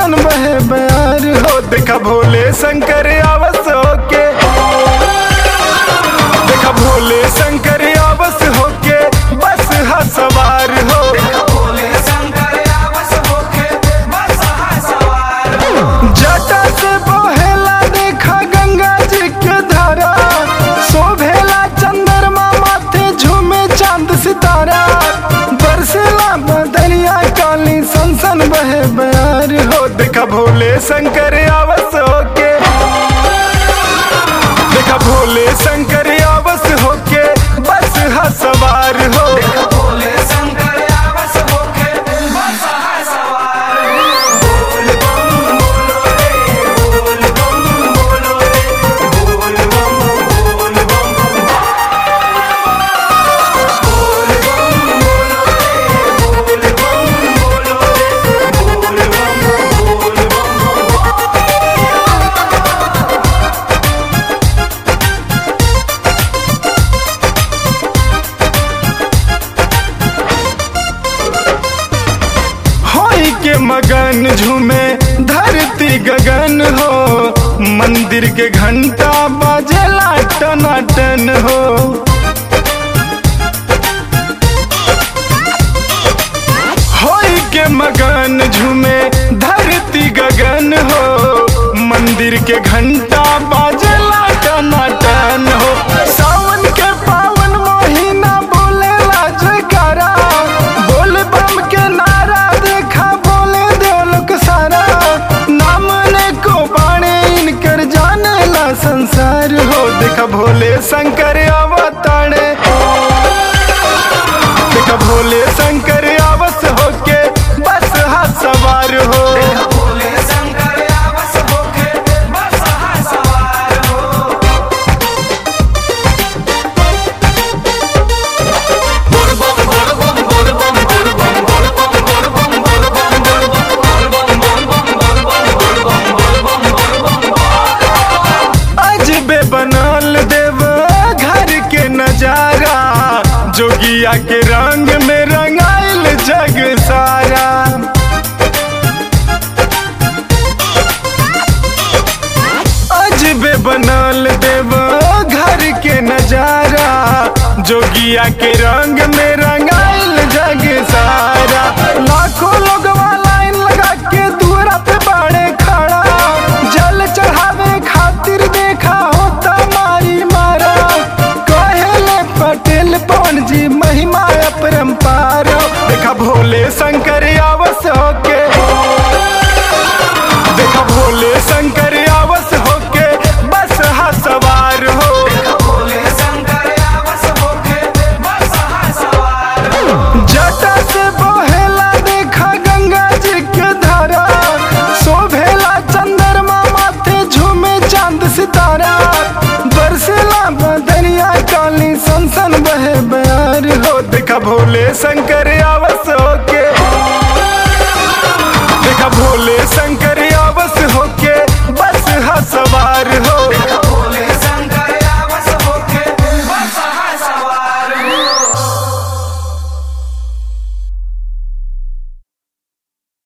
सन बहे बयार हो देखा भोले शंकर आवस होके देखा भोले शंकर आवस होके बस हा सवार हो भोले शंकर आवस होके बस हा सवार जटा से बहेला देखा गंगा जी के धारा शोभेला चंद्रमा माथे झूमे चांद सितारा बरसेला बदरिया काली सनसन बहे बयार हो देखा भोले शंकर आवस होके देखा भोले शंकर आवस होके बस हा सवार हो भोले शंकर आवस होके बस हा सवार बोल बम बोलो रे बोल बम बोलो रे बोल बम बोल बम बोल बम बोलो रे बोल बम बोलो रे बोल बम बोल बम होई के मगन झूमे धरती गगन हो मंदिर के घंटा बाजेला टनाटन हो होई के मगन झूमे धरती गगन हो मंदिर के घंटा बाजेला टनाटन हो सावन के पावन महीना बोलेला जयकारा बोल बम के नारा देखा बोले देवलोक सारा नाम ने को बाणे इनकर जानेला संसार हो देखा भोले शंकर अवतारे देखा भोले शंकर आवस होके बस हा सवार हो भोले शंकर आवस होके बस हा सवार हो बोल बम बोल बम बोल बम बोल बम बोल बम बोल बम बोल बम बोल बम बोल बम बोल बम बोल बम बोल बम बोल बम अजबे बनल देव घर के नजारा जोगिया के रंग में रंगाइल जग सारा अजबे बनल देव घर के नजारा जोगिया के रंग में रंगाइल जग सारा लाखों लोग लाइन लगा के दूरा पे बाड़े खड़ा जल चढ़ावे खातिर देखा होता मारी मारा कहेले पटेल पवन जी महिमा अपरंपार देखा भोले शंकर आवस होके देखा भोले शंकर आवस होके बस हा सवार हो भोले शंकर आवस होके बस हा सवार जटा से बहेला देखा गंगा जी के धारा शोभेला चंद्रमा माथे झूमे चांद सितारा बरसेला बदरिया काली सनसन बहे बयार हो देखा भोले शंकर आव